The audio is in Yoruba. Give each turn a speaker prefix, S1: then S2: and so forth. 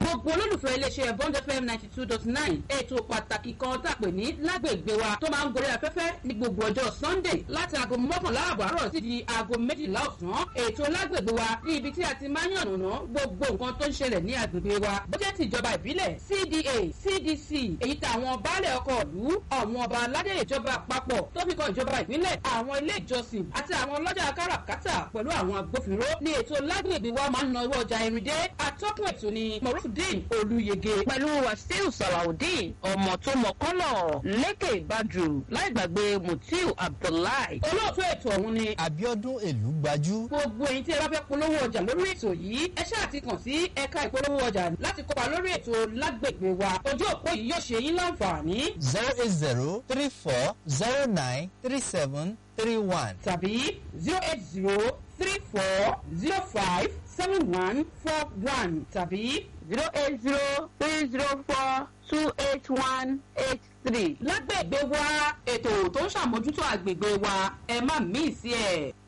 S1: gbogbo olólùfẹ́ iléeṣẹ́ bond fm ninety two dot nine ètò pàtàkì kan tá a pè ní lágbègbè wa tó máa ń gorí afẹ́fẹ́ ní gbogbo ọjọ́ sunday láti aago mọ́kànlá àbọ̀ àárọ̀ sí di aago méjìlá ọ̀sán ètò lágbègbè wa ní ibi tí a ti máa ń yànnàná gbogbo nǹkan tó ń ṣẹlẹ̀ ní agbègbè wa bó jẹ́ ti ìjọba ìbílẹ̀ cda cdc èyí tàwọn baálẹ̀ ọkọ̀ ìlú àwọn ọba aládé ìjọba àpapọ̀ tó fi kan ìjọba ìpínlẹ̀ àwọn ilé ìjọsìn àti àwọn ọlọ́jà káràkátà pẹ̀lú àwọn agbófinró ní ètò lágbègbè wa máa ń na owó ọjà irin dé atọ́kùn ètò ni morufudin olùyege.
S2: pẹ̀lú wàsíù sàlàudeen ọmọ tó mọ kọ́lọ̀ lékè ìbàdù láì gbàgbé mutiu abdullahi.
S1: olóòtú ètò ọ̀hún ni
S3: abiodun èlú gbajú.
S1: gbogbo ẹ̀yin tí ẹ bá fẹ́ polówó ọjà lórí ètò yìí ẹ ṣáà ti kàn sí ẹ̀ka ìpolówó ọjà láti kópa lórí ètò lágbègbè wa ojú òpó yìí yóò ṣe yín láǹfààní
S3: zero eight zero three four zero nine three seven three one.
S1: tàbí zero eight zero three four zero five seven one four one tàbí
S2: zero eight zero three zero four two eight one eight three.
S1: lágbègbè wa ètò tó ń ṣàmójútó àgbègbè wa ẹ má mí sí ẹ.